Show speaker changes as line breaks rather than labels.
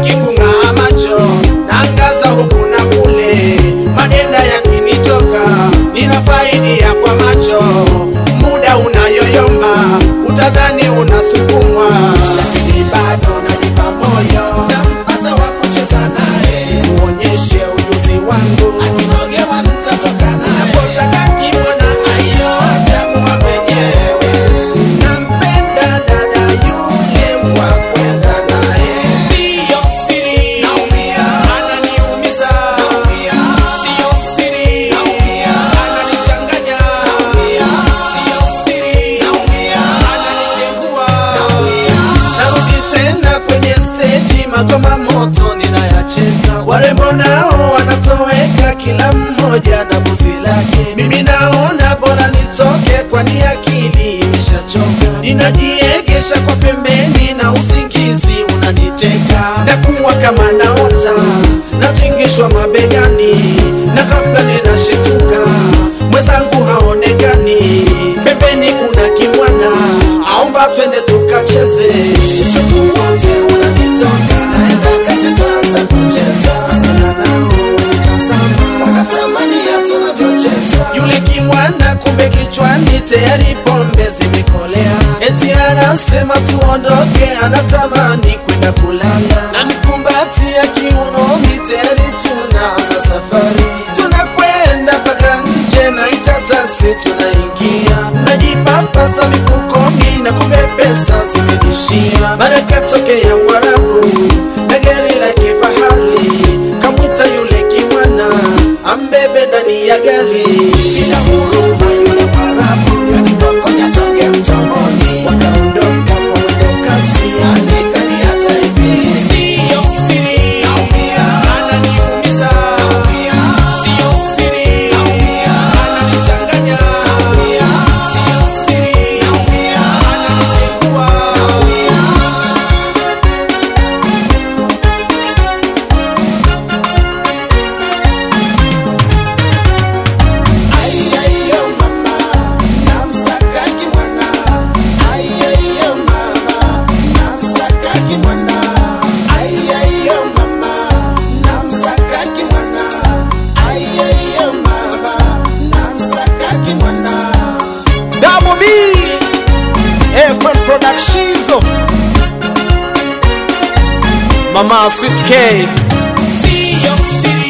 sitaki kung'aa macho naangaza huku na kule manenda yakinitoka ninafaidia kwa macho muda unayoyoma utadhani unasukumwa lakini bado najipa moyo tampata wa kucheza naye muonyeshe ujuzi wangu akinogewa nitatoka naye napotaka kimona ayo chagua mwenyewe nampenda dada yule wa kwenda naye siyo siri naumia ananiumiza naumia siyo siri naumia ananichanganya naumia siyo siri naumia ananichengua naumia narudi tena kwenye steji magoma moto ninayacheza warembo nao wanatoweka kila mmoja na buzi lake mimi naona bora nitoke kwani akili imeshachoka ninajiegesha kwa pembeni na usingizi unaniteka nakuwa kama naota natingishwa mabegani na ghafla ninashituka mwenzangu haonekani pembeni kuna kimwana aomba twende tukacheze uchovu wote unanitoka naenda kati tuanza kucheza Hasira nao wanitazama wanatamani ya tunavyocheza yule kimwana kumbe kichwani tayari pombe zimekolea eti anasema tuondoke anatamani kwenda kulala na mkumbatia kiunoni tayari tunaanza safari tunakwenda mpaka nje na ita taksi tunaingia najipapasa mifukoni na kumbe pesa zimejishia mara katokea mwarabu na gari la kifahari kamwita yule kimwana ambebe ndani ya gari bila huruma yule mwarabu kanipokonya tonge mtomoni wakaondoka kwa mwendo kasi anikaniacha hivi siyo siri naumia ananiumiza naumia siyo siri naumia ananichanganya naumia siyo siri naumia ananichengua naumia Aiyo mama, namsaka kimwana. Aiyo mama, namsaka kimwana. Aiyo mama, namsaka kimwana. Aiyo mama, namsaka kimwana. Double B, FM Productions. Mama Sweet K. Siyo siri